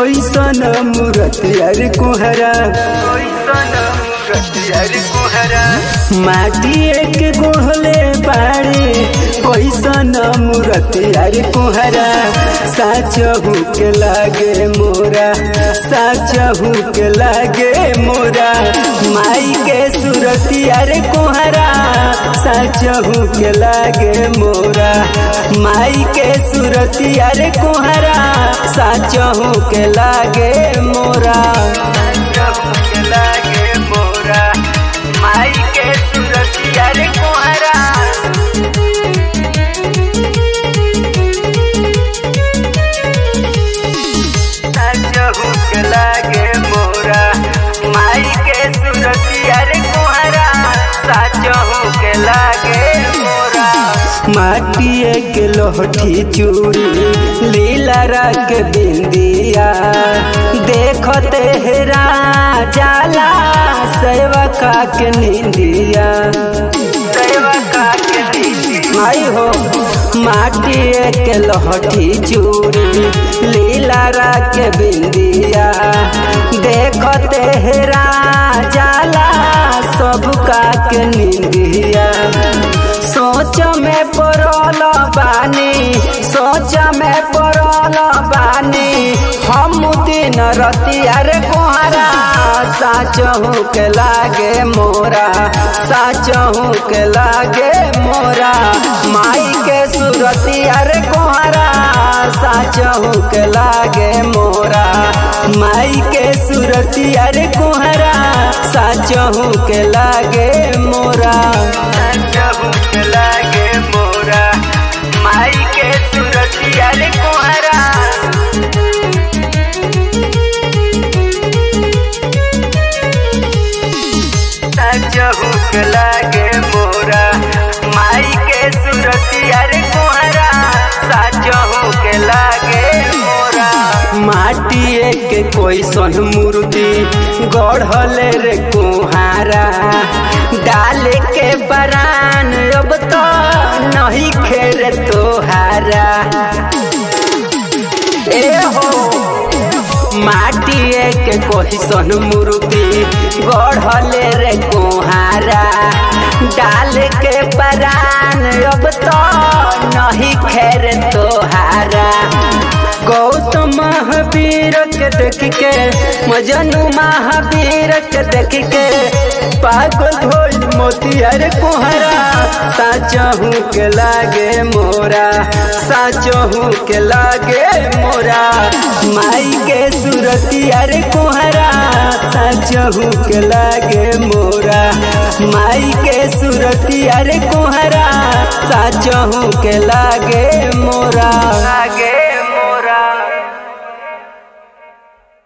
कैसन मूरत यार कुहरा माटी एक गोहले बाड़े कैसन मूरत यार कुहरा साचहू के लागे मोरा साचहू के लागे मोरा माई के सूरत यार कुहरा साचहू के लागे मोरा माई के सूरत यार कुहरा साचहू के लागे मोरा के लागे मोरा माई के सूरत यार कुहरा साचहू के लागे मोरा माई के सूरत यार कुहरा साचहू के लागे मोरा माटिए के लोहठी चूड़ी लीला रंग बिंदिया देखते हेरा जाला सेवका के निंदिया सेवका के निंदिया माई हो माटिए के लोहठी चूड़ी लीला रंग बिंदिया देखते हेरा जाला सबका के निंदिया सोच में पड़ल बानी सोच में पड़ल बानी हम दिन रतिया रे कोहरा साचहू के लागे मोरा साचहू के लागे मोरा माई के सुरतिया रे कोहरा साचहू के लागे मोरा माई के सुरतिया रे कोहरा साचहू के लागे मोरा साचहू के लागे मोरा माई के सुरतिया रे कोहरा साचहू के लागे मोरा माई के सुरतिया रे कोहरा साचहू के लागे मोरा माटिए के कोई सन मूर्ति गढ़ले रे कुहारा डाल के बरान अब तो नहीं खेर तोहारा ए हो माटिए के कोई सन मूर्ति गढ़ले रे कुहारा डाल के बरान अब तो नहीं खेर तोहारा गौतम महावीर के देख के मजनू महावीर के देख के पागल ढोल मोतियर कुहरा साचहू के लागे मोरा साचहू के लागे मोरा माई के सुरतियर कुहरा साचहू के लागे मोरा माई के सुरतियर कुहरा साचहू के लागे मोरा लागे